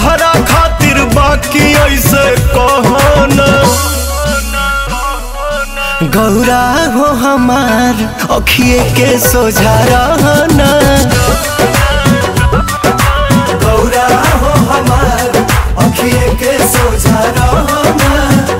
तहरा खातिर बाकी ऐसे कहना गौरा हो हमार अखिए के सोझा रहना गौरा हो हमार अखिए के सोझा रहना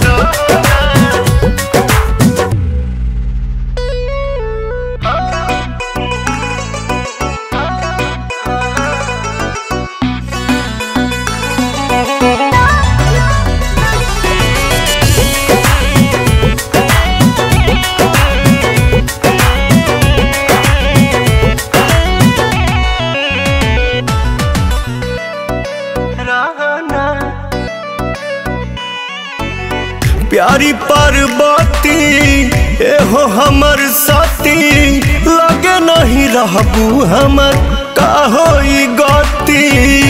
प्यारी पार्वती एहो हमर साथी लगे नहीं रहबू हमर का होई गति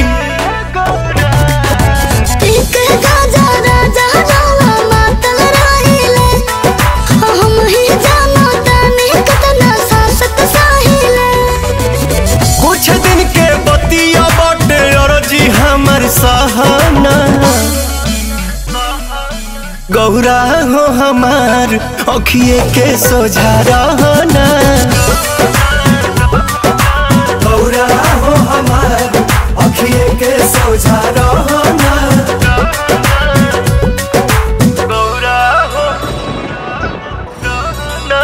एक गाजा राजा रवा मातल रहिले हम ही जानो तने कतना सासत साहिले कुछ दिन के बतिया बाटे अरजी हमर सहाना गौरा हो हमार अखिए के सोझा रहना गौरा हो हमार अखिए के सोझा रहना गौरा हो रहना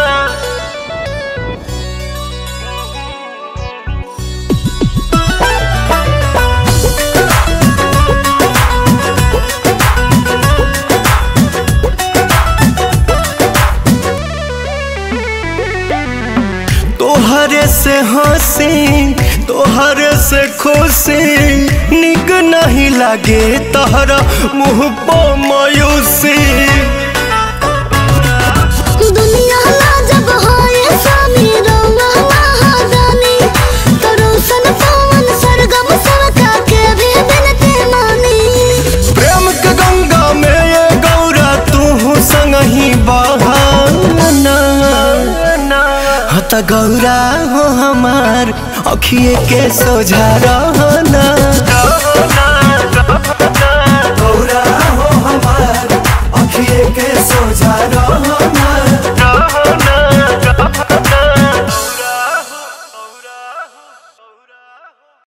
तोहरे से हंसी तोहरे से खुशी निक नहीं लागे तहरा मुँह पो मायूसी दुनिया ला जब होए स्वामी रंगा महादानी तरोसन पवन सरगम सरका के भी बिनती मानी प्रेम के गंगा में ये गौरा तू संग ही बहाना हत गौरा हो हमार अखिए के सोझा रहना गौरा हो हमार अखिए के सोझा रहना